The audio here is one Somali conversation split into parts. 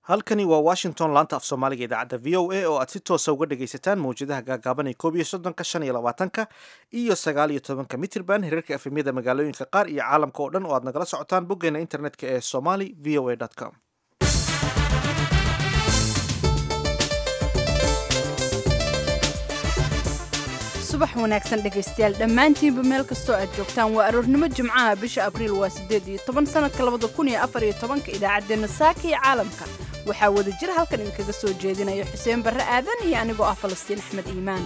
halkani waa washington laanta af soomaaliga idaacadda v o a oo aad si toosa uga dhagaysataan mawjadaha gaagaaban ee koob iyo soddonka shan iyo labaatanka iyo sagaal iyo tobanka mitrban hirarka efemyada magaalooyinka qaar iyo caalamka oo dhan oo aad nagala socotaan boggeena internetka ee somali v o a com subax wanaagsan dhegaystayaal dhammaantiinba meel kastoo aad joogtaan waa aroornimo jimcaha bisha abriil waa siddeed iyo toban sanadka labada kun iyo afar iyo tobanka idaacaddeenna saaka iyo caalamka waxaa wada jir halkan idinkaga soo jeedinaya xuseen barre aadan iyo anigoo ah falastiin axmed iimaan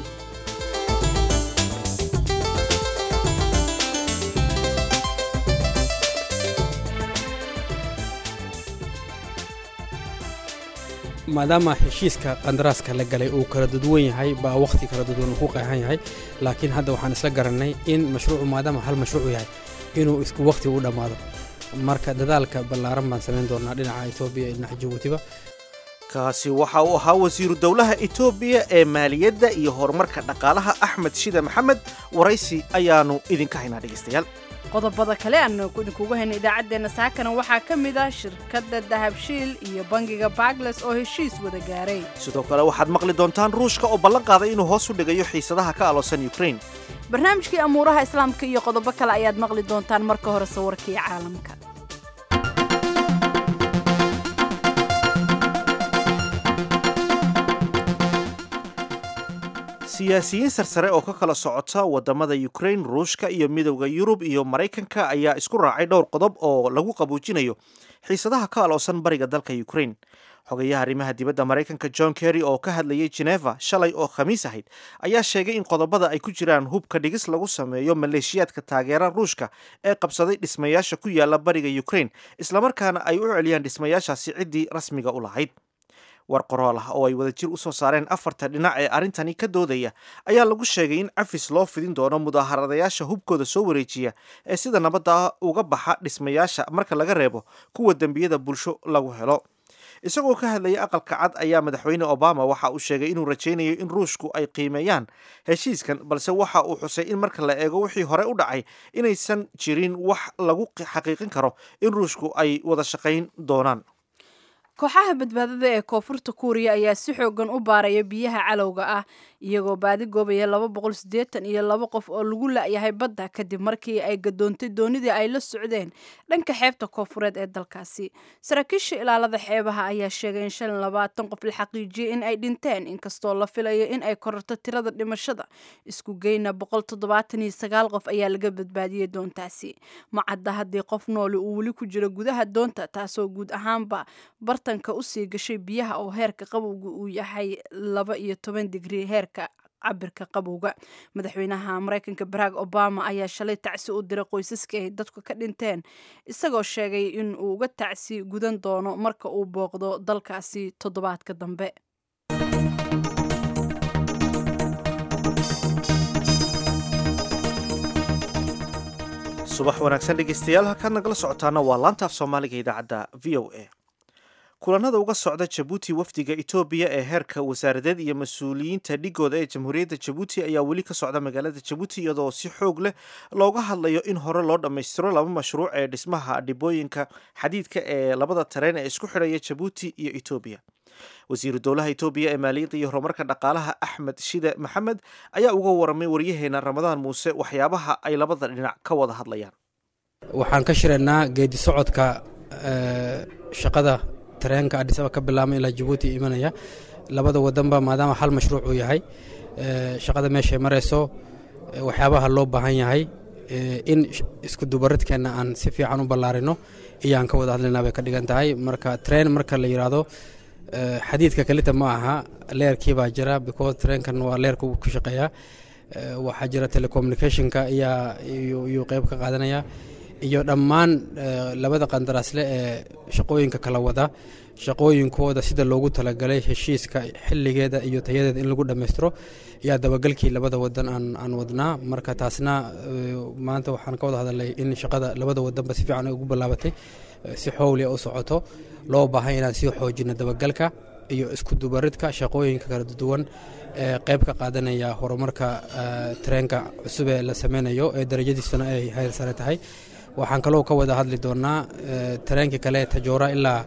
maadaama heshiiska qandaraaska la galay uu kala duduwan yahay baa wakhti kala duduwan uu ku qeexan yahay laakiin hadda waxaan isla garannay in mashruucu maadaama hal mashruucu yahay inuu isku wakhti u dhammaado marka dadaalka ballaaran baan samayn doonaa dhinaca etoobiya iyo dhinaca jabuutiba kaasi waxa uu ahaa wasiiru dowlaha etoobiya ee maaliyadda iyo horumarka dhaqaalaha axmed shida maxamed waraysi ayaanu idinka haynaa dhegaystayaal qodobada kale aanu idinkugu hayna idaacaddeenna saakana waxaa ka mid ah shirkadda dahabshiil iyo bangiga bagles oo heshiis wada gaaray sidoo kale waxaad maqli doontaan ruushka oo ballan qaaday inuu hoos u dhigayo xiisadaha ka aloosan ukrain barnaamijkii amuuraha islaamka iyo qodobo kale ayaad maqli doontaan marka hore sawirkii caalamka siyaasiyiin sarsare oo ka kala socota wadamada ukrain ruushka iyo midowda yurub iyo maraykanka ayaa isku raacay dhowr qodob oo lagu qabuujinayo xiisadaha ka aloosan bariga dalka ukrain xogayaha arrimaha dibadda maraykanka john kerry oo ka hadlayay geneva shalay oo khamiis ahayd ayaa sheegay in qodobada ay ku jiraan hubka dhigis lagu sameeyo maleeshiyaadka taageera ruushka ee qabsaday dhismayaasha ku yaala bariga ukrain islamarkaana ay u celiyaan dhismayaashaasi ciddii rasmiga u lahayd war qorool ah oo ay wadajir usoo saareen afarta dhinac ee arrintani ka doodaya ayaa lagu sheegay in cafis loo fidin doono mudaharadayaasha hubkooda soo wareejiya ee sida nabadda uga baxa dhismayaasha marka laga reebo kuwa dembiyada bulsho lagu helo isagoo ka hadlaya aqalka cad ayaa madaxweyne obama waxa uu sheegay inuu rajaynayo in ruushku ay qiimeeyaan heshiiskan balse waxa uu xusay in marka la eego wixii hore u dhacay inaysan jirin wax lagu xaqiiqin karo in ruushku ay wada shaqayn doonaan kooxaha badbaadada ee koonfurta kuuriya ayaa si xoogan u baaraya biyaha calowga ah iyagoo baadi goobaya laba boqol siddeetan iyo laba qof oo lagu la-yahay badda kadib markii ay gadoontay doonidii ay la socdeen dhanka xeebta koonfureed ee dalkaasi saraakiisha ilaalada xeebaha ayaa sheegay in shan labaatan qof la xaqiijiyey in ay dhinteen inkastoo la filayo in ay kororto tirada dhimashada isku geyna boqol toddobaatan iyo sagaal qof ayaa laga badbaadiyey doontaasi macadda haddii qof nooli uu weli ku jiro gudaha doonta taasoo guud ahaanba bartanka usii gashay biyaha oo heerka qabowga uu yahay laba iyo toban digrii heerka cabirka qabowga madaxweynaha maraykanka barack obama ayaa shalay tacsi u diray qoysaska ay dadku ka dhinteen isagoo sheegay in uu uga tacsi gudan doono marka uu booqdo dalkaasi toddobaadka dambe subax wanaagsan dhegaystayaal halkaad nagala socotaana waa laanta af soomaaliga idaacadda v o a kulanada uga socda jabuuti wafdiga etoobiya ee heerka wasaaradeed iyo mas-uuliyiinta dhigooda ee jamhuuriyadda jabuuti ayaa weli ka socda magaalada jabuuti iyadoo si xoog leh looga hadlayo in hore loo dhammaystiro laba mashruuc ee dhismaha dhibooyinka xadiidka ee labada tareen ee isku xidhaya jabuuti iyo etoobiya wasiiru dowlaha etoobiya ee maaliyadda iyo horumarka dhaqaalaha axmed shide maxamed ayaa uga waramay waryaheena ramadaan muuse waxyaabaha ay labada dhinac ka wada hadlayaan waxaan ka shiraynaa geedi socodka shaqada tareenka adhisaba ka bilaabma ilaa jabuuti imanaya labada wadanba maadaama hal mashruuc uu yahay shaqada meeshay marayso waxyaabaha loo baahan yahay in isku dubaradkeenna aan si fiican u ballaarino iyaan ka wada hadlaynaa bay ka dhigan tahay marka treen marka la yidhaahdo xadiidka kalita ma aha leerkii baa jira because treenkan waa leerka uu ku shaqeeyaa waxaa jira telecommunicationka ayaa iyuu qeyb ka qaadanaya iyo dhammaan labada qandaraasle ee shaqooyinka kala wada shaqooyinkooda sida loogu talagalay heshiiska xiligeeda iyo tayadeeda in lagu dhammaystiro yaa dabagalkii labada wadan aan wadnaa marka taasna maanta waxaan ka wada hadalay in shaqada labada wadanba si fiican ay ugu ballaabatay si xowlia u socoto loo baahay inaan sii xoojino dabagalka iyo isku dubaridka shaqooyinka kala duwan ee qeyb ka qaadanaya horumarka tareenka cusub ee la sameynayo ee darajadiisuna ay hayr sare tahay waxaan kaloo ka wada hadli doonaa tareenkii kale tajoora ilaa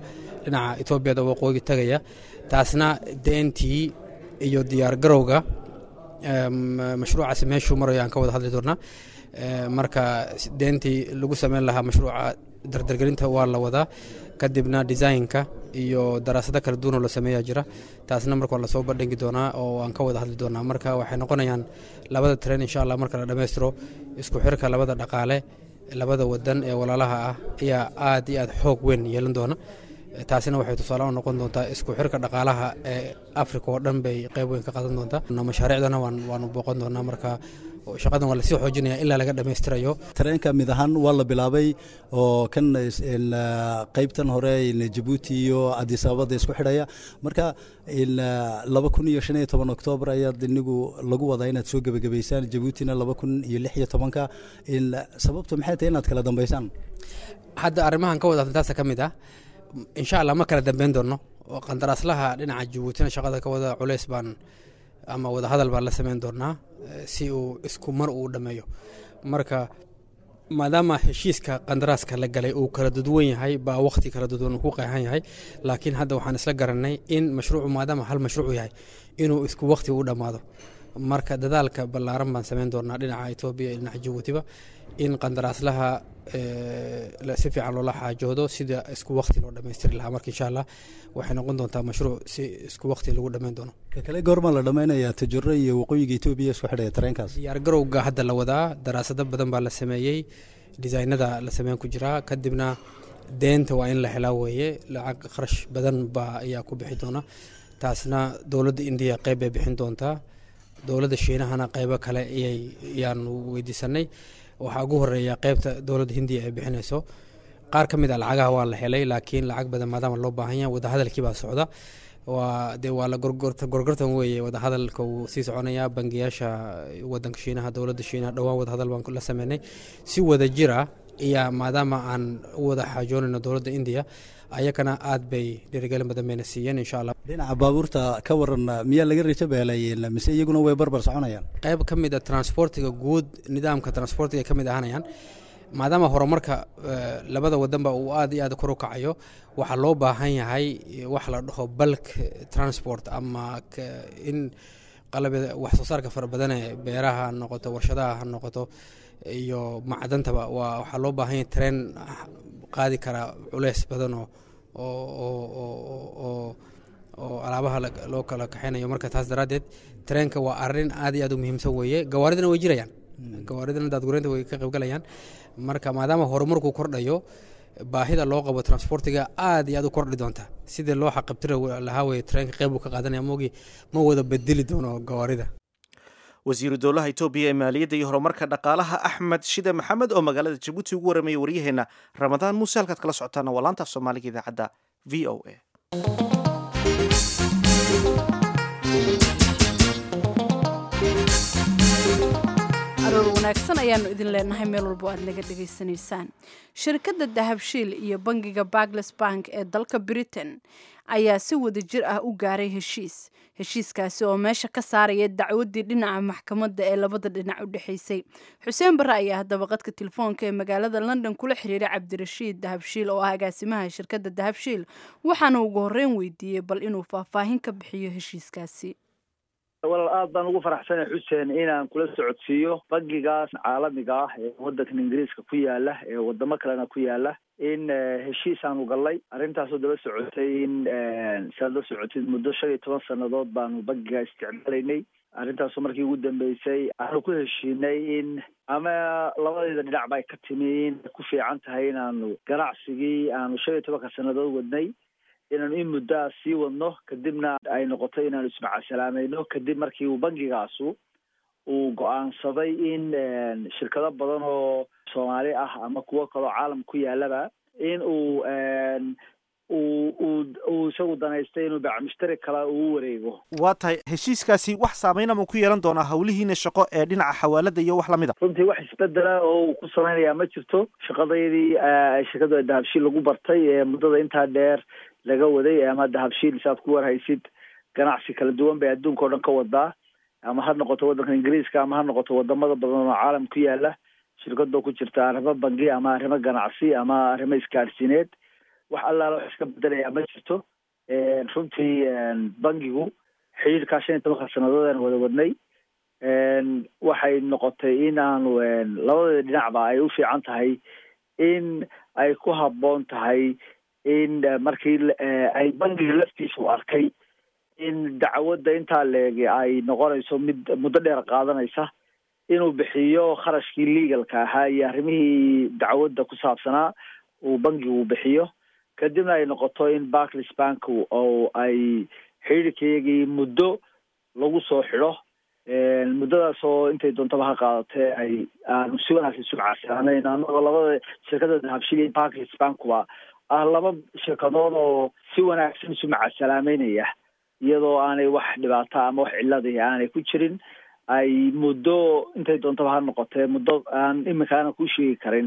dhinaca etoobiyada waqooyi tagaya taasna deentii iyo diyaargarowga mashruucaasi meeshuu marayo aan ka wada hadli doonaa marka deentii lagu sameyn lahaa mashruuca dardargelinta waa la wadaa kadibna designka iyo daraasado kala duwanoo la sameeyaa jira taasna marka waa lasoo bandhigi doonaa oo aan ka wada hadli doonaa marka waxay noqonayaan labada tren insha allah marka la dhammaystiro isku xirka labada dhaqaale labada wadan ee walaalaha ah ayaa aad iyo aad xoog weyn yeelan doona taasina waxay tusaale u noqon doontaa isku xirka dhaqaalaha ee africa oo dhan bay qayb weyn ka qaadan doontaa mashaariicdana waanu booqan doonaa marka shaqadan waa lasii xoojinaya ilaa laga dhammaystirayo tareenka mid ahaan waa la bilaabay oo kan qaybtan hore jabuuti iyo adisababada isku xidhaya marka laba kun iyo shan iyo toban oktoobar ayaad inigu lagu wadaa inaad soo gebagabaysaan jabuutina laba kun iyo lix iyo tobanka sababtu maxay tahay inaad kala dambaysaan hadda arrimahan ka wada taasa ka mid ah insha allah ma kala dambeyn doono oo qandaraaslaha dhinaca jabuutina shaqada ka wada culeys baan ama wadahadal baan la sameyn doonaa si uu isku mar uu dhammeeyo marka maadaama heshiiska qandaraaska la galay uu kala duduwan yahay baa waqti kala duduwan uu ku qeexan yahay laakiin hadda waxaan isla garanay in mashruucu maadaama hal mashruuc yahay inuu isku waqti u dhammaado marka dadaalka ballaaran baan sameyn doonaa dhinaca etoobiya iyo dhinaca jabuutiba in qandaraaslaha si fiican loola xaajoodo sida isku waqti loo dhammaystiri lahaa marka insha allah waxay noqon doontaa mashruuc si isku waqti lagu dhammayn doono ka kale goorma la dhammaynayaa tajuro iyo waqooyiga etoobiya isku xidhaya tareenkaas diyaargarowga hadda la wadaa daraasado badan baa la sameeyey disaynada la sameyn ku jiraa kadibna deenta waa in la helaa weeye lacag kharash badan baa ayaa ku bixi doona taasna dowladda indiya qeyb bay bixin doontaa dowladda shiinahana qeybo kale ayaanu weydiisanay waxaa ugu horeeya qeybta dowladda hindiya ay bixinayso qaar ka mid a lacagaha waa la helay laakiin lacag badan maadaama loo baahan yahay wadahadalkii baa socda waa dee waa la gorgortan weeye wadahadalka wuu sii soconayaa bangiyaasha wadanka shiinaha dowladda shiinaha dhowaan wadahadal baan la sameynay si wada jira ayaa maadaama aan u wada xaajoonayno dowladda indiya ayakana aad bay dhiirigelin badan bayna siiyeen insha allah dhinaca baabuurta ka waran miyaa laga rijo beelay mise iyaguna way barbar soconayaan qayb ka mid a transportiga guud nidaamka transportiga ay ka mid ahanayaan maadaama horumarka labada wadanba uu aad iyo aad kor u kacayo waxaa loo baahan yahay wax la dhaho bulk transport ama in qalabada wax soo saarka fara badane beeraha ha noqoto warshadaha ha noqoto iyo macdantaba waa waxaa loo baahan yahay tareen qaadi karaa culeys badan oo oo oo alaabaha loo kala kaxeynayo marka taas daraaddeed tareenka waa arrin aad iyo aad u muhiimsan weeye gawaaridana way jirayaan gawaaridana daadgureynta way ka qaybgalayaan marka maadaama horumarku kordhayo baahida loo qabo transportiga aad iyo aad u kordhi doonta sidii loo xaqabtiri lahaa weye tareenka qeyb uu ka qaadanaya moogii ma wada bedeli doono gawaarida wasiiru dowlaha etoobiya ee maaliyadda iyo horumarka dhaqaalaha axmed shide maxamed oo magaalada jabuuti ugu warramaya waryaheena ramadaan muuse halkaad kala socotaana waa laantaaf soomaaliga idaacadda v o a aroor wanaagsan ayaanu idin leenahay meel walbo aad naga dhegaysanaysaan shirkadda dahabshiil iyo bangiga bagles bank ee dalka britain ayaa si wada jir ah u gaaray heshiis heshiiskaasi oo meesha ka saaraya dacwaddii dhinaca maxkamadda ee labada dhinac u dhexaysay xuseen barre ayaa haddaba qadka telefoonka ee magaalada london kula xiriiray cabdirashiid dahabshiil oo ah agaasimaha shirkadda dahabshiil waxaana ugu horreyn weydiiyey bal inuu faahfaahin ka bixiyo heshiiskaasi walaal aad baan ugu faraxsanay xuseen inaan kula socodsiiyo bangigaas caalamiga ah ee waddankan ingiriiska ku yaala ee wadamo kalena ku yaala in heshiis aanu gallay arrintaasoo daba socotay in saad la socotid muddo shan iyo toban sannadood baanu bangigaa isticmaalaynay arrintaasoo markii ugu dambeysay aanu ku heshiinay in ama labadayda dhinac bay ka timi in ku fiican tahay inaanu ganacsigii aanu shan iyo tobanka sannadood wadnay inaanu in muddaa sii wadno kadibna ay noqoto inaanu ismacasalaamayno kadib markii uu bangigaasu uu go-aansaday in shirkado badan oo soomaali ah ama kuwo kaloo caalam ku yaalaba in uu uu uu uu isagu danaystay inuu bacmushtari kale uu wareego waa tahay heshiiskaasi wax saameyna ma ku yeelan doonaa hawlihiina shaqo ee dhinaca xawaalada iyo wax lamid a runtii wax isbedela oo uu ku samaynayaa ma jirto shaqadaydii shirkadu dahabshiil lagu bartay ee muddada intaa dheer laga waday ama dahabshiil saad ku warhaysid ganacsi kala duwan bay adduunka o dhan ka wadaa ama ha noqoto waddanka ingiriiska ama ha noqoto wadamada badan oo caalam ku yaala shirkadoo ku jirta arrimo bangi ama arrimo ganacsi ama arrimo isgaadhsiineed wax allaala wax iska bedelayaa ma jirto runtii bangigu xidhiirkaa shan iyo tobanka sannadood aan wada wadnay waxay noqotay in aanu labadeeda dhinacba ay u fiican tahay in ay ku habboon tahay in markii ay bangiga laftiisu arkay in dacwadda intaa leegi ay noqonayso mid muddo dheer qaadanaysa inuu bixiyo kharashkii legalka ahaa iyo arrimihii dacwadda ku saabsanaa uu bangigu bixiyo kadibna ay noqoto in barclis bank oo ay xidhiirkayagii muddo lagu soo xidho muddadaas oo intay doontaba ha qaadatee ay aanu si wanaagsan isu caasilaanayn anagoo labada shirkada dahabshil iyo barclis bankuba ah laba shirkadood oo si wanaagsan isu macasalaameynaya iyadoo aanay wax dhibaato ama wax ciladi aanay ku jirin ay muddo intay doontaba ha noqotee muddo aan iminka aanan ku sheegi karin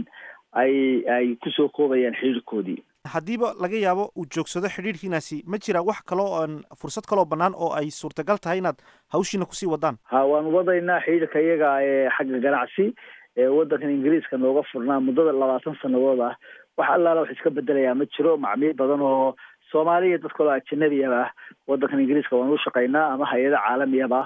ay ay kusoo koobayaan xidhiirkoodii haddiiba laga yaabo uu joogsado xidhiirkiinaasi ma jira wax kaloo aan fursad kaloo bannaan oo ay suurtagal tahay inaad hawshiina kusii wadaan ha waan wadaynaa xidhiirka iyaga ee xagga ganacsi ee waddankan ingiriiska nooga furnaa muddada labaatan sannadood ah wax allaala wax iska bedelayaa ma jiro macmiil badan oo soomaaliya dad kaloo ajanabiaba ah waddankan ingiriiska waan u shaqaynaa ama hay-ada caalamiyaba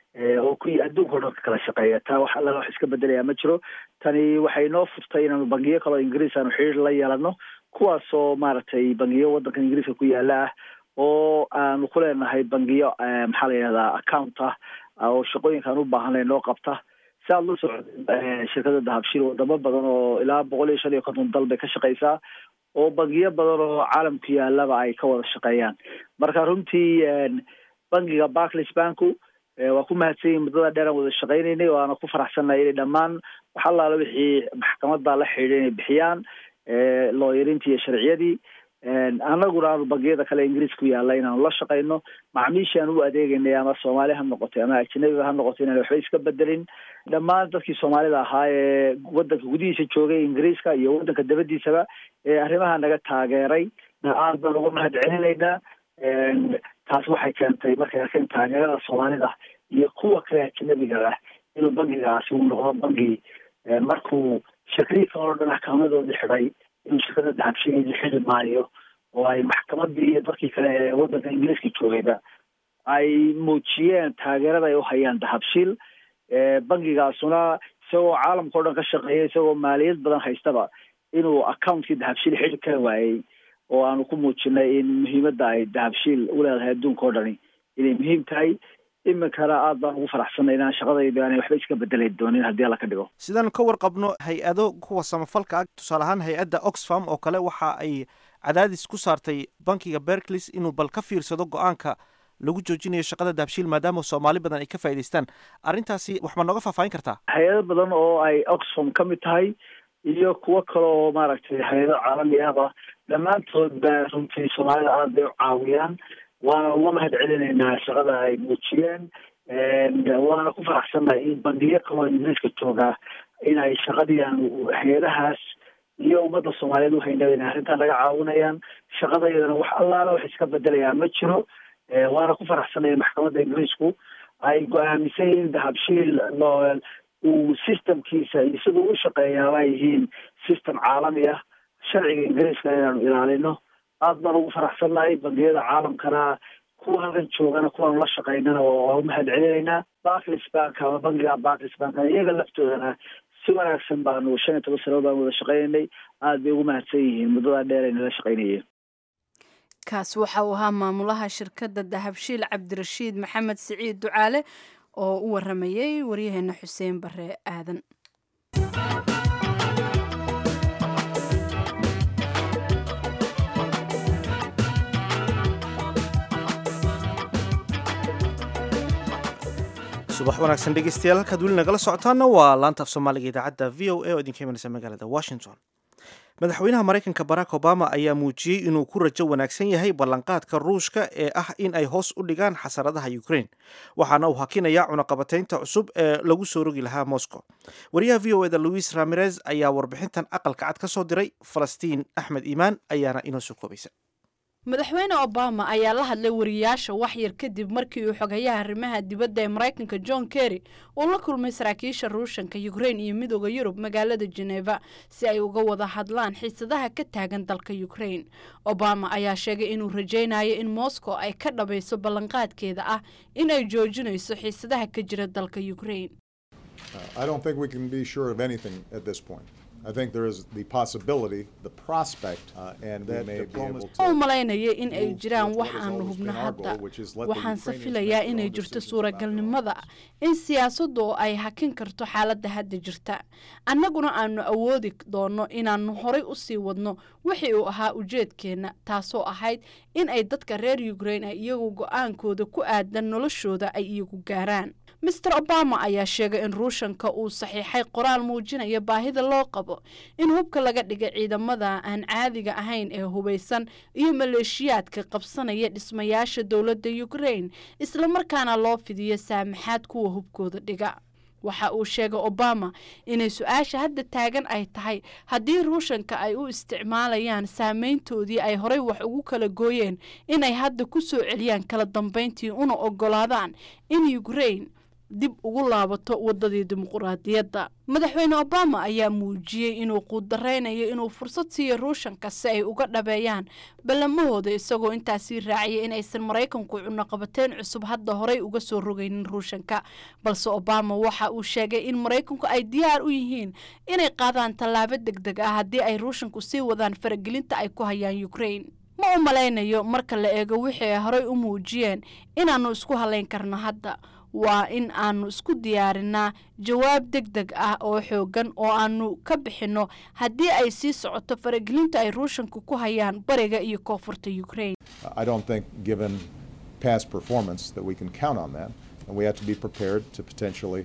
oo ku adduunka o dhan ka kala shaqeeya taa wax allaala wax iska bedelayaa ma jiro tani waxay noo furtay inaanu bangiyo kaloo ingiriis aanu xidhiir la yeelano kuwaasoo maaragtay bangiyo waddanka ingiriiska ku yaala ah oo aanu ku leenahay bangiyo maxaa la yidhahdaa account ah oo shaqooyinkaan u baahanay noo qabta si aad la socda shirkada dahabshil wadamo badan oo ilaa boqol iyo shan iyo konton dal bay ka shaqeysaa oo bangiyo badan oo caalamku yaalaba ay ka wada shaqeeyaan marka runtii bangiga barclis banku waa ku mahadsan yihin muddada dheer aan wada shaqeynaynay waana ku faraxsannahay inay dhammaan wax allaala wixii maxkamadda la xidhiidha inay bixiyaan looyarintii iyo sharciyadii annaguna aanu bangiyada kale ingiriis ku yaalla inaanu la shaqayno macmiishii aan u adeegaynay ama soomaali ha noqotay ama ajanabiga ha noqotay inaan waxba iska bedelin dhammaan dadkii soomaalida ahaa ee waddanka gudihiisa joogay ingiriiska iyo waddanka dabadiisaba ee arrimaha naga taageeray aad baan uga mahad celinaynaa taas waxay keentay markay arkeen taageerada soomaalida iyo kuwa kale ajanabiga ah inuu bangigaasi uu noqdo bangi markuu shirkadii kaloo dhan axkaamadoodii xidhay inuu shirkada dahabshigeedii xidi maayo oo ay maxkamadii iyo dadkii kale ee waddanka ingiriiska joogayba ay muujiyeen taageerada ay u hayaan dahabshiil bangigaasuna isagoo caalamka o dhan ka shaqeeya isagoo maaliyad badan haystaba inuu accountkii dahabshiil xidi kari waayey oo aanu ku muujinay in muhiimadda ay dahabshiil u leedahay adduunka o dhani inay muhiim tahay iminkana aad baan ugu faraxsanay inaan shaqadayda aanay waxba iska bedeli doonin haddii alla ka dhigo sidaanu ka warqabno hay-ado kuwa samafalka ah tusaale ahaan hay-adda oxfam oo kale waxa ay cadaadis ku saartay bankiga berklis inuu bal ka fiirsado go-aanka lagu joojinayo shaqada dahabshiil maadaama soomaali badan ay ka faa'idaystaan arrintaasi wax ma nooga faahfaahin kartaa hay-ado badan oo ay oxfam ka mid tahay iyo kuwo kale oo maaragtay hay-ado caalami ahba dhammaantood ba runtii soomaalida aad bay u caawiyaan waana uga mahad celinaynaa shaqada ay muujiyeen waana ku faraxsannahay in bangiyo kaloo ingiriiska joogaa inay shaqadiian hay-adahaas iyo ummadda soomaaliyeed uhaynaba inay arrintan laga caawinayaan shaqadayadana wax allaala wax iska bedelayaa ma jiro waana ku faraxsanaya maxkamadda ingiriisku ay go-aamisay in dahabshiil uu systemkiisa iyo siduu u shaqeeyaaba ay yihiin system caalami ah sharciga ingiriiska inaanu ilaalino aad baan ugu faraxsannahay bangiyada caalamkana kuwa halkan joogana kuwaanu la shaqaynana waa u mahad celinaynaa barclis bank ama bangiga barclis bank iyaga laftoodana si wanaagsan baanu shan iyo toban sanadood baan wada shaqaynaynay aad bay ugu mahadsan yihiin muddadaa dheer ay nala shaqaynayeen kaas waxa uu ahaa maamulaha shirkadda dahabshiil cabdirashiid maxamed siciid ducaale oo u waramayey waryaheena xuseen bare aadan subax wanaagsan dhegeystayaal halkaad weli nagala socotaana waa laanta af soomaaliga idaacadda v o a oo idinka imanaysa magaalada washington madaxweynaha maraykanka barack obama ayaa muujiyey inuu ku rajo wanaagsan yahay ballanqaadka ruushka ee ah in ay hoos u dhigaan xasaradaha ukraine waxaana uu hakinayaa cunaqabataynta cusub ee lagu soo rogi lahaa moscow wariyaha v o eda louis ramirez ayaa warbixintan aqalka cad ka soo diray falastiin axmed iimaan ayaana inoo soo koobaysa madaxweyne obama ayaa la hadlay wariyaasha waxyar kadib markii uu xogayaha arrimaha dibadda ee maraykanka john kerry uu la kulmay saraakiisha ruushanka ukrain iyo midooda yurub magaalada geneva si ay uga wada hadlaan xiisadaha ka taagan dalka ukrain obama ayaa sheegay inuu rajaynayo in moscow ay ka dhabayso ballanqaadkeeda ah in ay joojinayso xiisadaha ka jira dalka ukrain I don't think we can be sure of anything at this point. I think there is the possibility, the prospect, uh, and we may be able to. u malaynaya in ay move jiraan with wax what has aanu always been hubno our hadda goal, which is let the waxaanse Ukrainians filayaa make their inay own jirto decisions about their own suuragalnimada in siyaasaddu ay hakin karto xaaladda hadda jirta annaguna aanu awoodi doono inaannu horay u sii wadno wixii uu ahaa ujeedkeenna taasoo ahayd in ay dadka reer ukrain ay iyagu go-aankooda ku aadan noloshooda ay iyagu gaaraan master obama ayaa sheegay in ruushanka uu saxiixay qoraal muujinaya baahida loo qabo in hubka laga dhigay ciidamada aan caadiga ahayn ee hubaysan iyo maleeshiyaadka qabsanaya dhismayaasha dowladda ukrain islamarkaana loo fidiyo saamaxaad kuwa hubkooda dhiga waxa uu sheegay obama inay su-aasha hadda taagan ay tahay haddii ruushanka ay u isticmaalayaan saameyntoodii ay horay wax ugu kala gooyeen inay hadda ku soo celiyaan kala dambeyntii una ogolaadaan in ukrain dib ugu laabato wadadii dimuquraadiyadda madaxweyne obama ayaa muujiyey inuu quudareynayo inuu fursad siiyo ruushanka si ay uga dhabeeyaan ballamahooda isagoo intaasii raaciyay in aysan maraykanku cunaqabateyn cusub hadda horay uga soo rogaynin ruushanka balse obama waxa uu sheegay in maraykanku ay diyaar u yihiin inay qaadaan tallaabo deg deg ah haddii ay ruushanku sii wadaan faragelinta ay ku hayaan ukrain ma u malaynayo marka la eego wixii ay horay u muujiyeen inaannu isku halayn karno hadda waa in aanu isku diyaarinaa jawaab deg deg ah oo xoogan oo aanu ka bixinno haddii ay sii socoto faragelinta ay ruushanku ku hayaan bariga iyo koonfurta ukrain I don't think, given past performance, that we can count on that, and we have to be prepared to potentially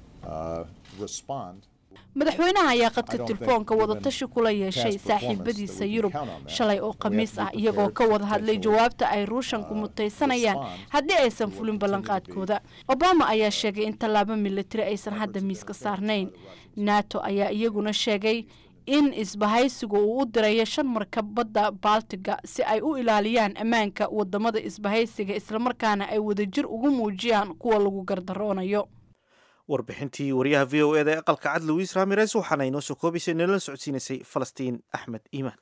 uh, respond. madaxweynaha ayaa qadka I don't think telefoonka given wadatashi kula yeeshay past performance saaxiibadiisa that we can yurub count on that, shalay oo we have khamiis to be ah iyagoo prepared ka to wada hadlay potentially, jawaabta ay ruushanku uh, mutaysanayaan respond haddii aysan to what fulin continue to be ballanqaadkooda obama ayaa sheegay in tallaabo militari aysan hadda miiska saarnayn nato ayaa iyaguna sheegay in isbahaysigu uu u dirayo shan markab badda baltiga si ay u ilaaliyaan ammaanka wadamada isbahaysiga islamarkaana ay wadajir ugu muujiyaan kuwa lagu gardaroonayo warbixintii wariyaha v o eda ee aqalka cad luis ramirez waxaana inoo soo koobaysay nala socodsiinaysay falastiin axmed iimaan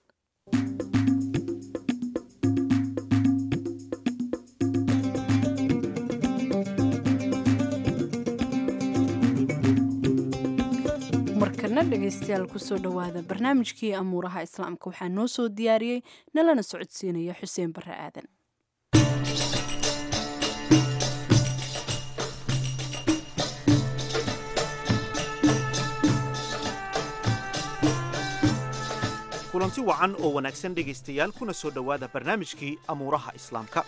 markana dhegaystayaal kusoo dhowaada barnaamijkii amuuraha islaamka waxaa noo soo diyaariyey nalana socodsiinaya xuseen barre aadan kulanti wacan oo wanaagsan dhegaystayaal kuna soo dhowaada barnaamijkii amuuraha islaamka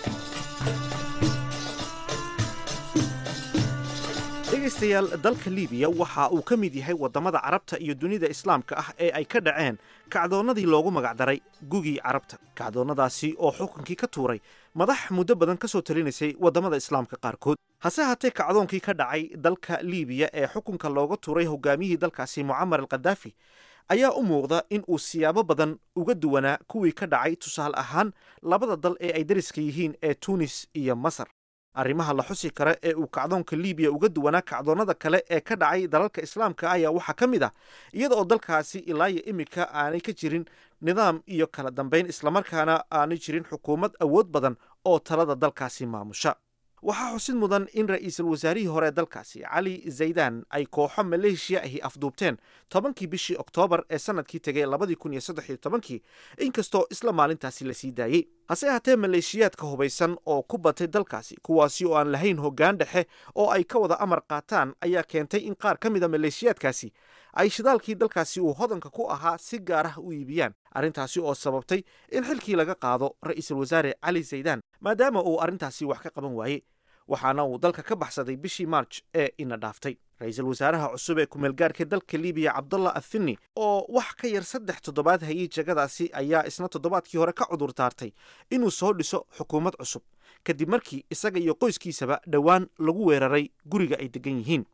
dhegaystayaal dalka liibiya waxa uu ka mid yahay waddamada carabta iyo dunida islaamka ah ee ay ka dhaceen kacdoonnadii loogu magacdaray gugii carabta kacdoonnadaasi oo xukunkii ka tuuray madax muddo badan ka soo talinaysay waddamada islaamka qaarkood hase haatee kacdoonkii ka dhacay dalka liibiya ee xukunka looga tuuray hogaamiyihii dalkaasi mucamar al khadaafi ayaa u muuqda in uu siyaabo badan uga duwanaa kuwii ka dhacay tusaale ahaan labada dal ee ay dariska yihiin ee tuunis iyo masar arrimaha la xusi kara ee uu kacdoonka liibiya uga duwanaa kacdoonnada kale ee ka dhacay dalalka islaamka ayaa waxaa ka mid ah iyada oo dalkaasi ilaayo iminka aanay ka jirin nidaam iyo kala dambayn islamarkaana aanay jirin xukuumad awood badan oo talada dalkaasi maamusha waxaa xusid mudan in ra'iisul wasaarihii hore ee dalkaasi cali zaydaan ay kooxo maleeshiya ahi afduubteen tobankii bishii oktoobar ee sanadkii tegay labadii kun iyo saddex iyo tobankii inkastoo isla maalintaasi la sii daayey hase ahaatee maleeshiyaadka hubaysan oo ku batay dalkaasi kuwaasi oo aan lahayn hoggaan dhexe oo ay ka wada amar qaataan ayaa keentay in qaar ka mid a maleeshiyaadkaasi ay shidaalkii dalkaasi uu hodanka ku ahaa si gaar ah u iibiyaan arrintaasi oo sababtay in xilkii laga qaado ra'iisul wasaare cali zaydaan maadaama uu arrintaasi wax ka qaban waayey waxaana uu dalka ka baxsaday bishii maarj ee ina dhaaftay ra-iisul wasaaraha cusub ee kumeelgaarka dalka libiya cabdullah athini oo wax ka yar saddex toddobaad hayay jagadaasi ayaa isna toddobaadkii hore ka cudur daartay inuu soo dhiso xukuumad cusub kadib markii isaga iyo qoyskiisaba dhowaan lagu weeraray guriga ay degan yihiin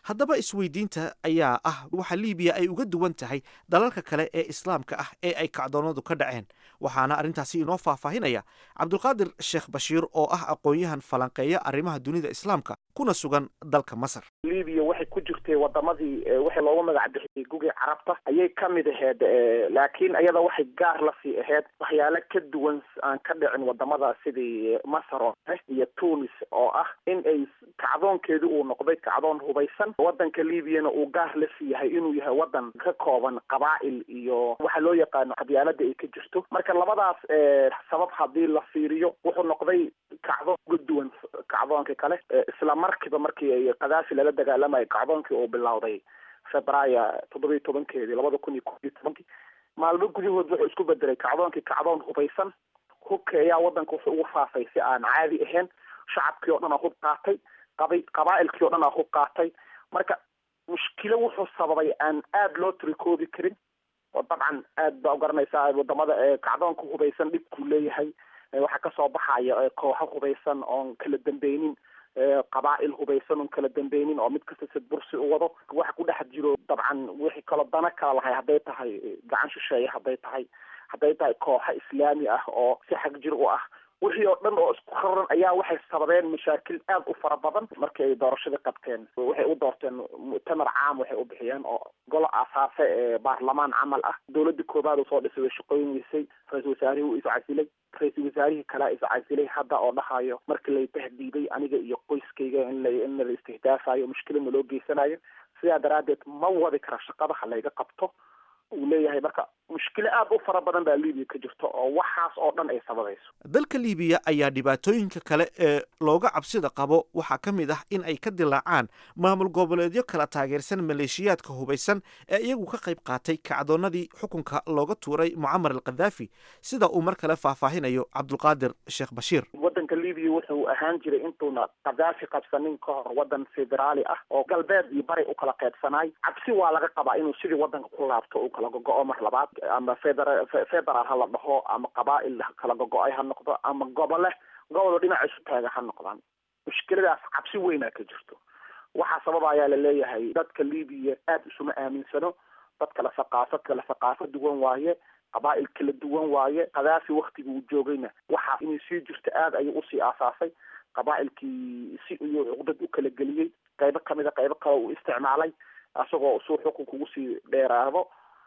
haddaba isweydiinta ayaa ah waxa liibiya ay uga duwan tahay dalalka kale ee islaamka ah ee ay kacdoonadu ka dhaceen waxaana arrintaasi inoo faahfaahinaya cabdulqaadir sheekh bashiir oo ah aqoon-yahan falanqeeya arrimaha dunida islaamka kuna sugan dalka masar libiya waxay ku jirtay wadamadii waxay loogu magac bixiyey gugii carabta ayay ka mid aheyd laakiin iyada waxay gaar la sii aheyd waxyaalo ka duwan aan ka dhicin wadamada sidii masar oo kale iyo tunis oo ah in ay kacdoonkeedu uu noqday kacdoon hubaysan wadanka liibiyana uu gaar la sii yahay inuu yahay wadan ka kooban qabaa'il iyo waxa loo yaqaano qabyaalada ay ka jirto marka labadaas sabab haddii la fiiriyo wuxuu noqday kacdoon uga duwan kacdoonka kale isla markiiba markii ay kadaafi lala dagaalamayo kacdoonkii uu bilowday februaayo toddoba iyo tobankeedii labada kun iyo kob iyo tobankii maalmo gudahood wuxuu isku bedelay kacdoonkii kacdoon hubaysan hubka ayaa wadanka wuxuu ugu faafay si aan caadi ahayn shacabkii oo dhan aa hub qaatay qaba qabaa'ilkii o dhan aa hub qaatay marka mushkilo wuxuu sababay aan aada loo tirikoobi karin oo dabcan aad baa ugaranaysaa wadamada kacdoonka hubaysan dhibkuu leeyahay waxaa kasoo baxaya kooxo hubaysan oon kala dambeynin qabaa'il hubaysan oon kala dambeynin oo mid kasta sid bursi u wado waxa ku dhex jiro dabcan wixii kaloo dana kala lahay hadday tahay gacan shisheeye hadday tahay hadday tahay kooxo islaami ah oo si xag jir u ah wixii oo dhan oo isku raran ayaa waxay sababeen mashaakil aad u fara badan markii ay doorashadii qabteen waxay u doorteen mu'tamar caam waxay u bixiyeen oo golo asaase ee baarlamaan camal ah dowladda koobaad uu soo dhisay way shaqooyin weysay ra-iisul wasaarihii uu iscasilay ra-iisul wasaarihii kalea iscasilay hadda oo dhahayo markii lay tahdiiday aniga iyo qoyskayga in la in la istihdaafayo mushkilana loo geysanayo sidaa daraaddeed ma wadi kara shaqada ha layga qabto uu leeyahay marka mushkilo aad u fara badan baa libiya ka jirto oo waxaas oo dhan ay sababayso dalka liibiya ayaa dhibaatooyinka kale ee looga cabsida qabo waxaa ka mid ah in ay ka dilaacaan maamul goboleedyo kala taageersan maleeshiyaadka hubaysan ee iyagu ka qayb qaatay kacdoonnadii xukunka looga tuuray mucamar al khadaafi sida uu mar kale faahfaahinayo cabdulqaadir sheekh bashiir wadanka libiya wuxuu ahaan jiray intuuna khadaafi qabsanin ka hor wadan federaali ah oo galbeed iyo bari u kala qaybsanaay cabsi waa laga qabaa inuu sidii wadanka ku laabto uu kala gogo-o mar labaad ama federa federaal ha la dhaho ama qabaa'il kala gogo-ay ha noqdo ama gobole gobolo dhinaca isu taaga ha noqdaan mushkiladaas cabsi weynaa ka jirto waxaa sababa ayaa laleeyahay dadka libiya aada isuma aaminsano dad kala thaqaafad kala thaqaafo duwan waaye qabaa'il kala duwan waaye khadaafi waktigii uu joogayna waxaa inay sii jirto aada ayuu usii aasaasay qabaa'ilkii si iyuu cuqdad u kala geliyey qaybo kamida qaybo kale uu isticmaalay isagoo suu xukunka ugu sii dheeraado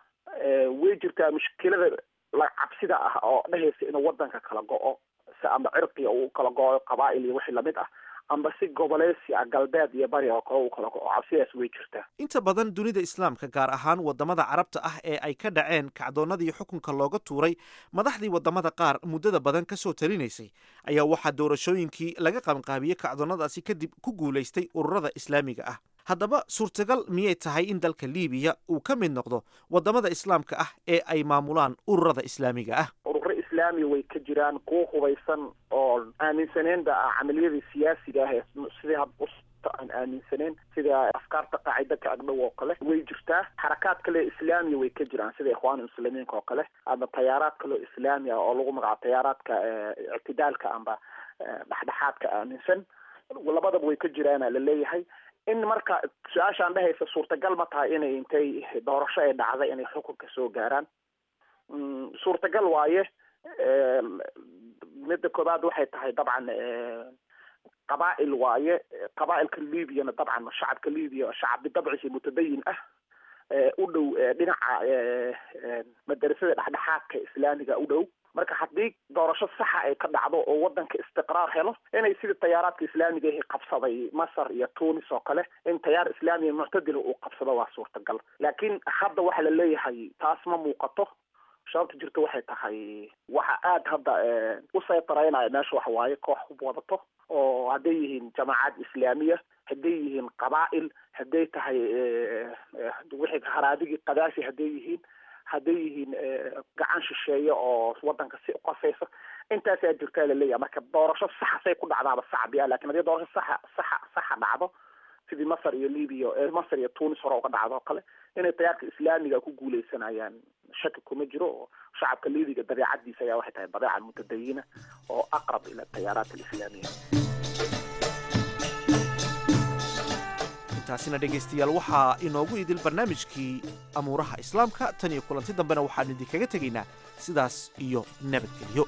way jirtaa mushkilada la cabsida ah oo dhehaysa inuu wadanka kala go-o si ama cirqiga uu kala go-o qabaa'il iyo wixii lamid ah amba si goboleysi ah galbeed iyo bari oo kale uu kala go-o cabsidaas way jirtaa inta badan dunida islaamka gaar ahaan wadamada carabta ah ee ay ka dhaceen kacdoonnadii xukunka looga tuuray madaxdii wadamada qaar muddada badan kasoo talinaysay ayaa waxaa doorashooyinkii laga qabanqaabiyey kacdoonnadaasi kadib ku guulaystay ururada islaamiga ah haddaba suurtagal miyay tahay in dalka liibiya uu ka mid noqdo wadamada islaamka ah ee ay maamulaan ururada islaamiga ah ururo islaami way ka jiraan kuwa hubaysan oo aaminsaneynba ah camaliyadii siyaasiga ah ee sidii aan aaminsaneyn sida afkaarta qaacida ka agdhow oo kale way jirtaa xarakaad kale islaamiya way ka jiraan sida ikhwaan muslimiinka oo kale ama tayaaraad kaleo islaami ah oo lagu magacaabo tayaaraadka ictidaalka amba dhexdhexaadka aaminsan labadaba way ka jiraana laleeyahay in marka su-aashaan dhehaysa suurtagal ma tahay inay intay doorasho ay dhacday inay xukunka soo gaaraan suurtagal waaye midda koobaad waxay tahay dabcan qabaa'il waaye qabaa'ilka libyana dabcan shacabka libya shacab bidabciisa mutadayin ah u dhow dhinaca madarasada dhexdhexaadka islaamiga u dhow marka haddii doorasho saxa ay ka dhacdo oo wadanka istiqraar helo inay sidii tayaaraadka islaamiga ahi qabsaday masar iyo tunis oo kale in tayaar islaamiya muctadila uu qabsado waa suurtagal laakiin hadda waxa la leeyahay taas ma muuqato sababta jirta waxay tahay waxa aada hadda u saytaraynaya meesha waxa waaye koox hub wadato oo hadday yihiin jamaacad islaamiya hadday yihiin qabaa'il hadday tahay wixii haraadigii kadaafi hadday yihiin hadday yihiin gacan shisheeye oo wadanka si uqasaysa intaasaa jirtaa laleeyahay marka doorasho saxa say ku dhacdaaba sacbi ah lakin haddii doorasho saxa saxa saxa dhacdo sidii masar iyo libya masar iyo tunis hore uga dhacdo oo kale inay tayaarka islaamiga ku guuleysanayaan shaki kuma jiro oo shacabka libiga dabeecadiisa ayaa waxay tahay dabeeca mutadayina oo aqrab ila tayaaraat alislaamiya intaasina dhegaystayaal waxaa inoogu idil barnaamijkii amuuraha islaamka tan iyo kulanti dambena waxaanu idinkaga tegaynaa sidaas iyo nabadgelyo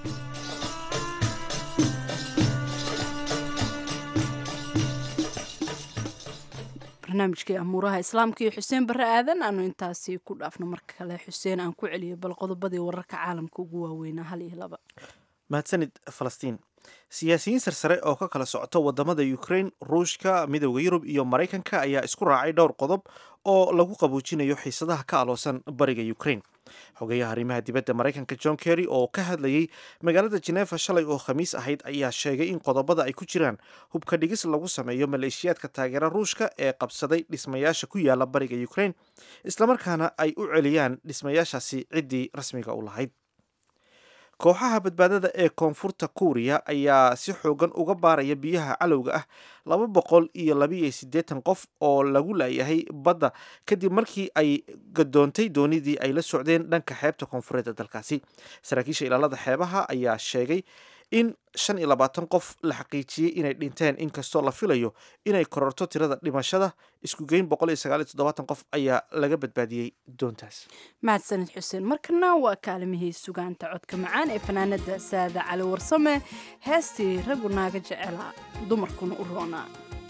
barnaamijkii amuuraha islaamka iyo xuseen barre aadan aanu intaasi ku dhaafno mar kale xuseen aan ku celiyo bal qodobadii wararka caalamka ugu waaweynaa hal iyo laba mahadsanid falastiin siyaasiyiin sarsare oo ka kala socota wadamada ukraine ruushka midowda yurub iyo maraykanka ayaa isku raacay dhowr qodob oo lagu qabuujinayo xiisadaha ka aloosan bariga ukraine xogeyaha arrimaha dibadda maraykanka john kerry oo ka hadlayey magaalada jenefa shalay oo khamiis ahayd ayaa sheegay in qodobada ay ku jiraan hubka dhigis lagu sameeyo maleeshiyaadka taageera ruushka ee qabsaday dhismayaasha ku yaala bariga ukraine islamarkaana ay u celiyaan dhismayaashaasi ciddii rasmiga u lahayd kooxaha badbaadada ee koonfurta kuuriya ayaa si xoogan uga baaraya biyaha calowga ah laba boqol iyo labiiyo siddeetan qof oo lagu laayahay badda kadib markii ay gadoontay doonidii ay la socdeen dhanka xeebta koonfureed ee dalkaasi saraakiisha ilaalada xeebaha ayaa sheegay in shan iyo labaatan qof la xaqiijiyey inay dhinteen inkastoo la filayo inay kororto tirada dhimashada iskugeyn boqol iyo sagaal iyo toddobaatan qof ayaa laga badbaadiyey doontaas mahadsanid xuseen markana waa kaalimihii sugaanta codka macaan ee fanaanada saada cali warsame heestii raggu naaga jecela dumarkuna u roonaa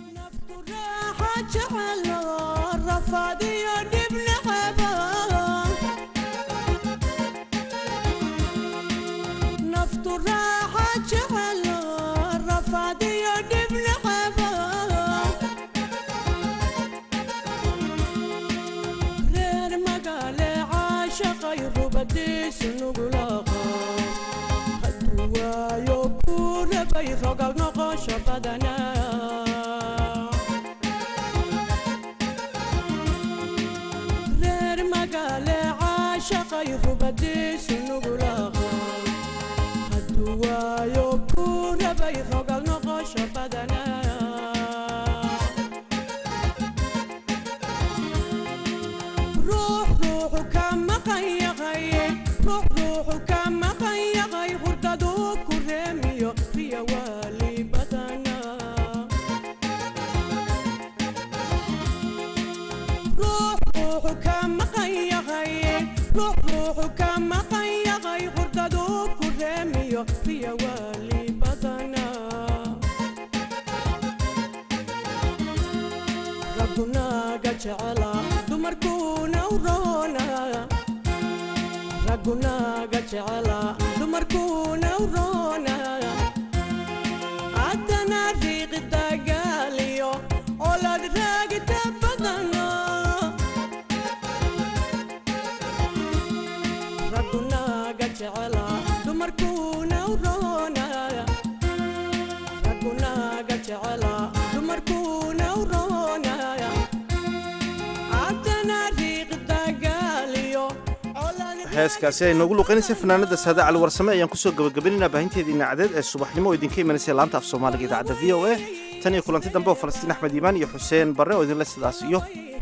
heeskaasi ay noogu luqeynaysa fanaanada saada cali warsame ayaan kusoo gabagabaynayna baahinteeda idaacadeed ee subaxnimo oo idinka imanaysa laanta af soomaaliga idaacadda v o a tan iyo kulanti dambe oo falastiin axmed iimaan iyo xuseen barre oo idinle sidaas iyo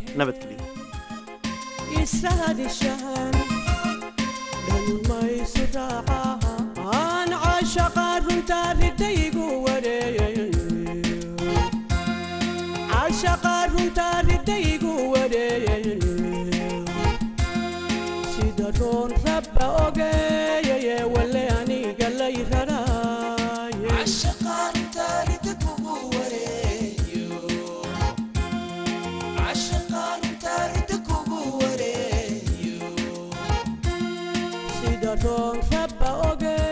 nabadgelyo Raba oge